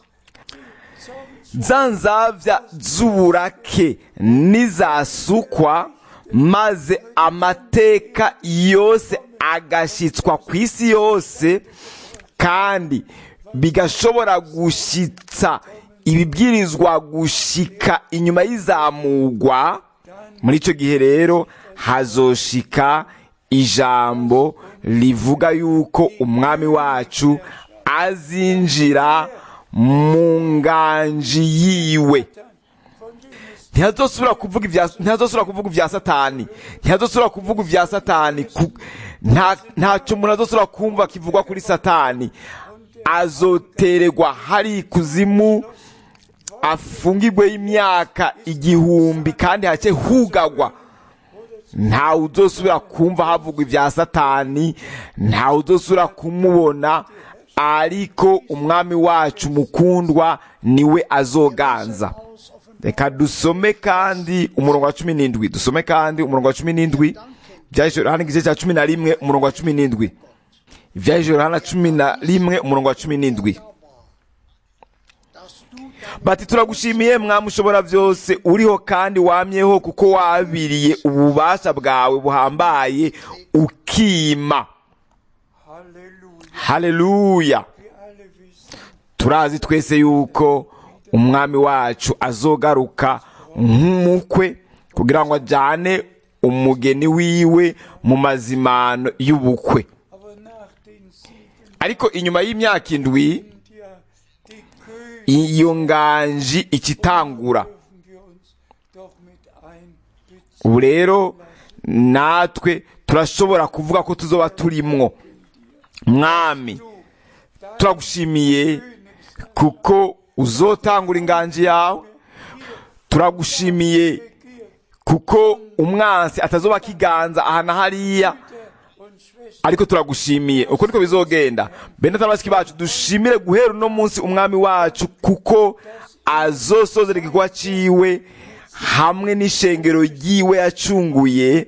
zum za nzavya z'uburake nizasukwa maze amateka yose agashyitswa ku isi yose kandi bigashobora gushitsa ibibwirizwa gushika inyuma y'izamugwa muri icyo gihe rero hazoshika ijambo rivuga yuko umwami wacu azinjira mu nganji yiwe ntihazosubira kuvuga ibya ntihazosubira kuvuga ibya satani ntihazosubira kuvuga ibya satani ku- nta ntacyo umuntu azosubira kumva kivugwa kuri satani azotererwa hari ikuzimu afungirwe imyaka igihumbi kandi hake hugagwa ntawe uzosubira kumva havugwa ibya satani ntawe uzosubira kumubona ariko umwami wacu mukundwa niwe azoganza reka dusome kandi umurongo wa cumi n'indwi dusome kandi umurongo wa cumi n'indwi ibyahishura hano igice cya cumi na rimwe umurongo wa cumi n'indwi ibyahishura hano cumi na rimwe umurongo wa cumi n'indwi dass du dein bati turagushimiye mwami ushobora byose uriho kandi wamyeho kuko wabiriye ububasha bwawe buhambaye ukima Halleluja. haleluya Wir alle wissen, turazi twese yuko umwami wacu azogaruka nk'umukwe kugira ngo ajyane umugeni wiwe mu mazimano y'ubukwe aber nach den sieben ariko inyuma y'imyaka indwi sind ja die Könige, iyo nganji ikitangura dürfen wir uns doch mit einbeziehen. ubu rero natwe turashobora kuvuga ko tuzoba turimwo mwami Du, dein turagushimiye König kuko uzotangura inganji yawe turagushimiye kuko umwansi atazoba akiganza aha na hariya und Schwestern ariko turagushimiye uko niko bizogenda bene tabasiki bacu dushimire guhera uno munsi umwami wacu kuko azosozera igikorwa ciwe hamwe n'ishengero ryiwe yacunguye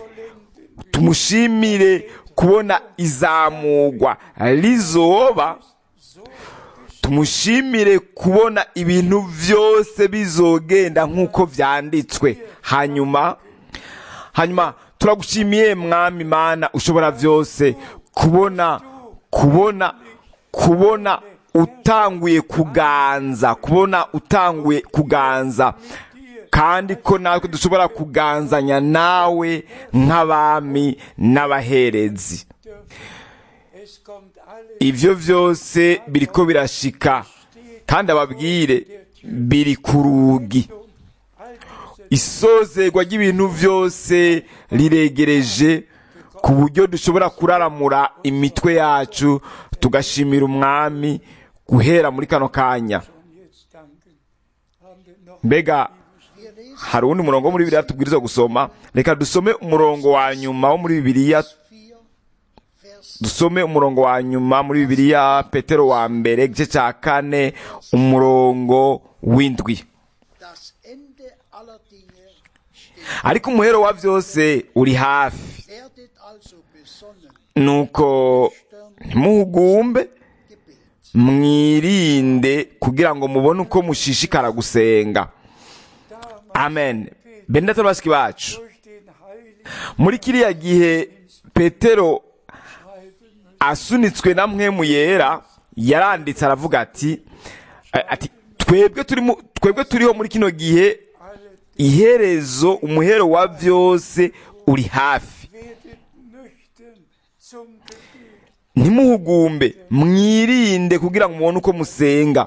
tumushimire kubona izamugwa rizoba tumushimire kubona ibintu byose bizogenda nk'uko vyanditswe hanyuma hanyuma turagushimiye mwami mana ushobora byose kubona kubona kubona utanguye kuganza kubona utanguye kuganza kandi ko natwe dushobora kuganzanya nawe nk'abami n'abaherezi es kommt alles ivyo vyose biriko birashika kandi ababwire biri ku rugi alte isozerwa ry'ibintu vyose riregereje ku buryo dushobora kuraramura imitwe yacu tugashimira umwami guhera muri kano kanya und jetzt danken. Haben wir noch mbega Wir lesen hari uwundi murongo wo muri bibiliya tubwiriza gusoma reka dusome umurongo wa nyuma wo muri bibiliya 4, Vers dusome umurongo wa nyuma muri bibiliya petero wa mbere igice cya kane umurongo w'indwi das Ende aller Dinge steht. ariko umuhero wa byose uri hafi Werdet also besonnen, nuko ntimuhugumbe Gebet. mwirinde kugira ngo mubone uko mushishikara gusenga amen bene bashiki bacu durch den Heiligen muri kiriya gihe petero schreiben asunitswe na mwemu yera yaranditse aravuga ati ati twebwe turimo twebwe turiho muri kino gihe alle iherezo umuhero wa byose uri hafi werdet nüchtern zum Gebet. ntimuhugumbe mwirinde kugira ngo mubone uko musenga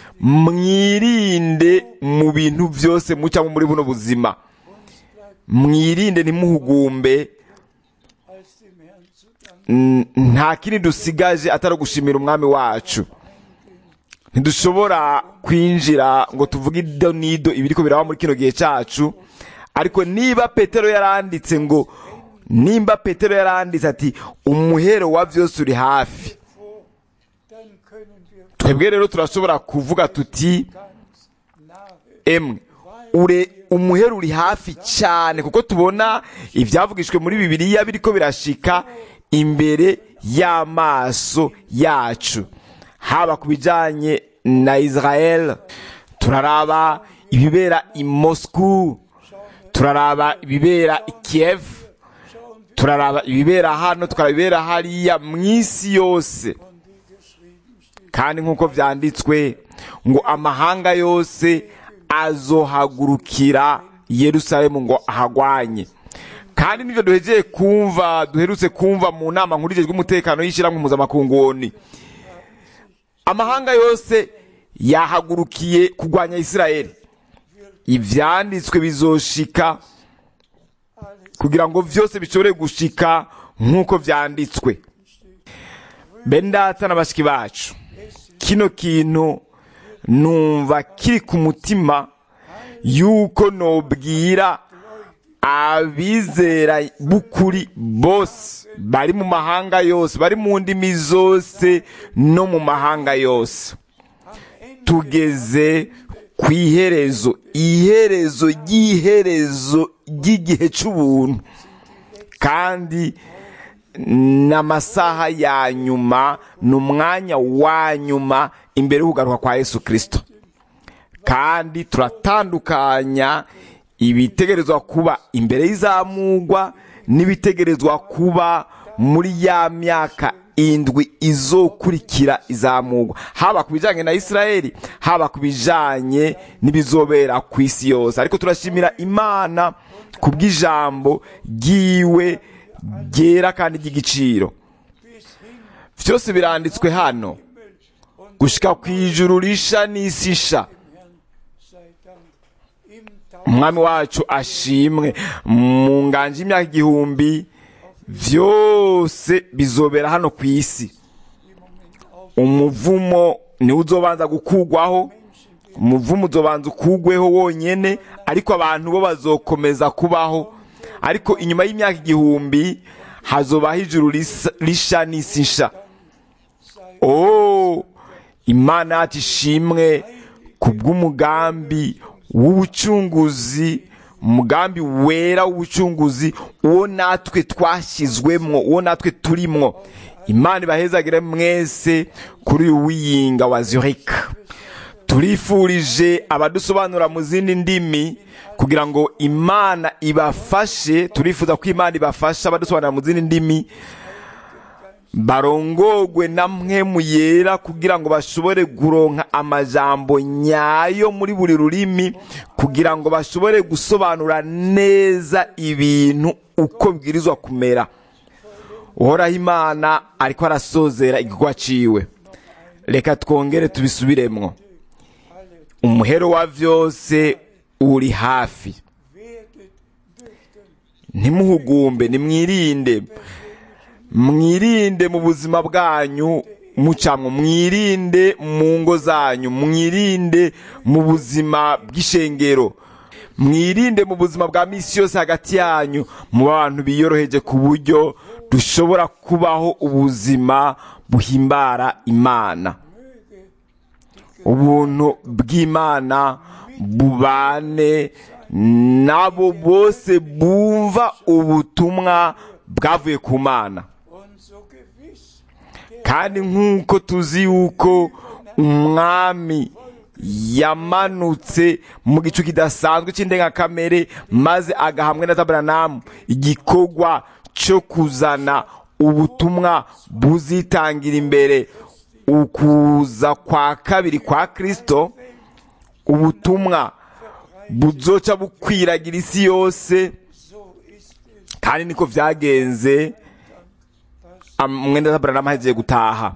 mwirinde mu bintu byose mucamo muri buno buzima mwirinde ntimuhugumbe als dem Herrn zu danken. N- nta kindi dusigaje atari gushimira umwami wacu ntidushobora kwinjira ngo tuvuge ido n'ido ibiriko biraba muri kino gihe cyacu ariko niba petero yaranditse ngo nimba petero yaranditse ati umuhero wa byose uri hafi Vor, dann können wir twebwe rero turashobora kuvuga tuti ganz nahe emwe ure umuhero uri hafi cyane kuko tubona ibyavugishwe muri bibiliya biriko birashika imbere y'amaso yacu haba ku bijyanye na israel turaraba ibibera i moscou turaraba ibibera i kiev turaraba ibibera hano tukaraba ibibera hariya mu isi yose kandi nk'uko byanditswe ngo amahanga yose azohagurukira yerusalemu ngo ahagwanye kandi nibyo duhegeye kumva duherutse kumva mu nama nkurikijwe umutekano y'ishyirahamwe mpuzamakungu amahanga yose yahagurukiye kurwanya isirayeli ibyanditswe bizoshika kugira ngo byose bishobore gushika nk'uko byanditswe bendata na bashiki bacu kino kintu numva kiri ku mutima yuko nobwira abizera b'ukuri bose bari mu mahanga yose bari mu ndimi zose no mu mahanga yose tugeze ku iherezo iherezo ry'iherezo ry'igihe cy'ubuntu kandi n'amasaha ya nyuma ni umwanya wa nyuma imbere y'ukugaruka kwa yesu kirisito kandi turatandukanya ibitegerezwa kuba imbere y'izamugwa n'ibitegerezwa kuba muri ya myaka indwi izokurikira izamugwa haba ku bijyanye na israeli haba ku bijyanye n'ibizobera ku isi yose ariko turashimira imana ku bw'ijambo ry'iwe ryera kandi ry'igiciro byose biranditswe hano gushyika ku ijuru risha n'isi isha sei Dank im Tag umwami wacu ashimwe mu nganje y'imyaka igihumbi byose bizobera hano ku isi umuvumo niwe uzobanza gukugwaho umuvumo uzobanza ukugweho wonyene ariko abantu bo bazokomeza kubaho ariko inyuma y'imyaka igihumbi hazobaho ijuru risa- risha n'isi nsha oh imana yacu ishimwe ku bw'umugambi w'ubucunguzi umugambi wera w'ubucunguzi uwo natwe twashyizwemwo uwo natwe turimwo imana ibahezagire mwese kuri uyu wiyinga wa zurich turifurije abadusobanura mu zindi ndimi kugira ngo imana ibafashe turifuza ko imana ibafasha abadusobanura mu zindi ndimi barongogwe na mpwemu yera kugira ngo bashobore guronka amajambo nyayo muri buri rurimi kugira ngo bashobore gusobanura neza ibintu uko bibwirizwa kumera uhoraho imana ariko arasozera igikorwa ciwe reka twongere tubisubiremwo umuhero wa vyose uri hafi werdet dürften ntimuhugumbe nimwirinde mwirinde mu buzima bwanyu mucamwo mwirinde mu ngo zanyu mwirinde mu buzima bw'ishengero mwirinde mu buzima bwa misi yose hagati yanyu mu bantu biyoroheje ku buryo dushobora kubaho ubuzima buhimbara imana ubuntu bw'imana bubane nabo bose bumva ubutumwa bwavuye ku mana und so gewiss kandi nk'uko tuzi yuko umwami yamanutse mu gicu kidasanzwe cy'indengakamere maze agahamwe na taberanamu igikorwa cyo kuzana ubutumwa buzitangira imbere ukuza kwa kabiri kwa kristo ubutumwa buzoca bukwiragira isi yose so ist es kandi niko vyagenze Am- mwenda taberanamu ahejeje gutaha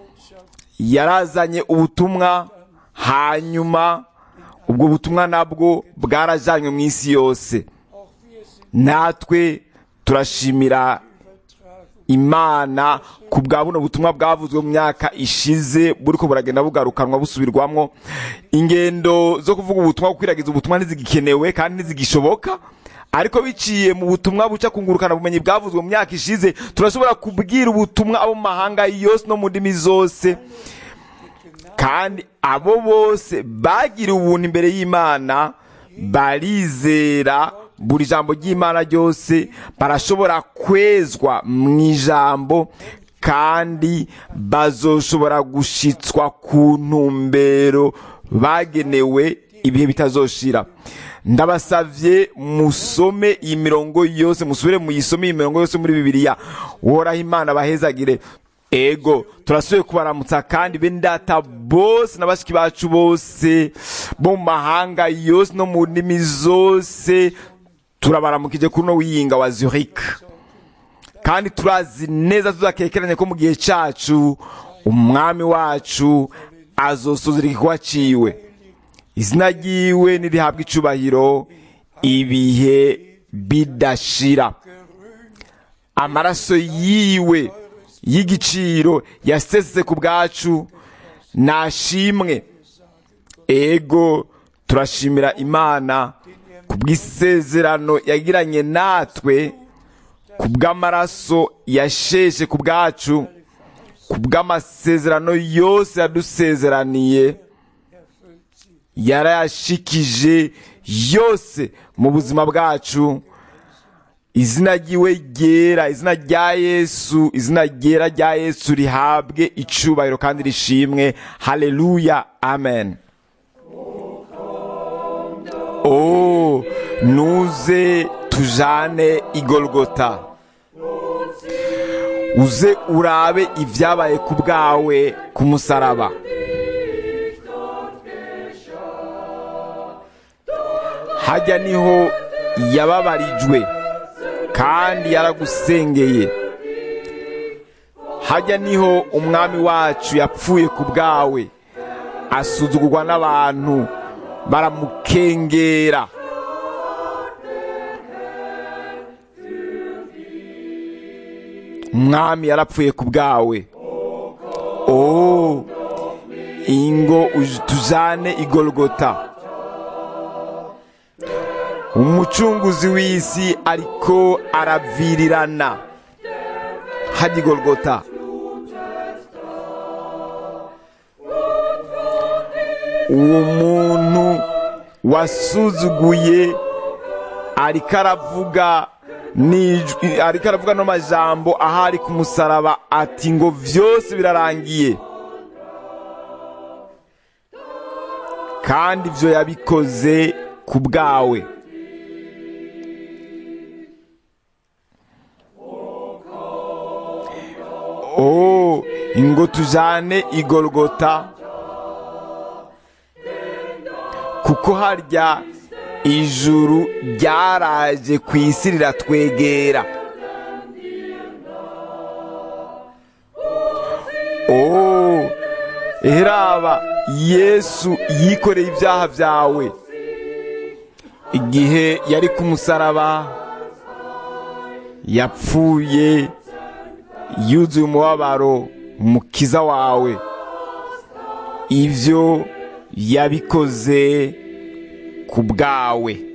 yarazanye ubutumwa hanyuma ubwo butumwa nabwo bwarajanywe mu isi yose auch wir sind natwe turashimira übertragen imana ku bwa buno butumwa bwavuzwe mu myaka ishize buriko buragenda bugarukanwa busubirwamwo ingendo zo kuvuga ubutumwa gukwiragiza ubutumwa ntizigikenewe kandi ntizigishoboka ariko biciye mu butumwa buca kungurukana bumenyi bwavuzwe mu myaka ishize turashobora kubwira ubutumwa abo mu mahanga yose no mu ndimi zose kandi abo bose bagiriwe ubuntu imbere y'imana barizera buri jambo ry'imana ryose barashobora kwezwa mu ijambo kandi bazoshobora gushitswa ku ntumbero bagenewe ibihe bitazoshira ndabasavye musome iyi mirongo yose musubire muyisome iyi mirongo yose muri bibiliya uhoraho imana bahezagire ego turasubiye kubaramutsa kandi bene data bose na bashiki bacu bose bo mu mahanga yose no mu ndimi zose turabaramukije kuri uno wiyinga wa zurich kandi turazi neza tuzakekeranye ko mu gihe cacu umwami wacu azosuzira igikorwa ciwe izina ryiwe nirihabwa icubahiro ibihe bidashira amaraso yiwe y'igiciro yasesetse ku bwacu nashimwe ego turashimira imana ku bw'isezerano yagiranye natwe ku bw'amaraso yasheshe ku bwacu ku bw'amasezerano yose yadusezeraniye yarayashikije yose mu buzima bwacu izina ryiwe ryera izina rya yesu izina ryera rya yesu rihabwe icubahiro kandi rishimwe haleluya amen oh nuze tujane igolgota uze urabe ibyabaye ku bwawe ku musaraba hajya niho yababarijwe kandi yaragusengeye hajya niho umwami wacu yapfuye ku bwawe asuzugurwa n'abantu baramukengera umwami yarapfuye ku bwawe oh ingo uj- tujane igorogota umucunguzi w'isi ariko aravirirana hajya igorogota uwo muntu wasuzuguye ariko aravuga n'ijwi- ariko aravuga no majambo ahari ku musaraba ati ngo vyose birarangiye kandi ivyo yabikoze ku bwawe oh ingo tujane igorogota kuko harya ijuru ryaraje ku isi riratwegera oh heraba yesu yikoreye ibyaha byawe igihe yari ku musaraba yapfuye yuzuye umubabaro umukiza wawe ibyo yabikoze ku bwawe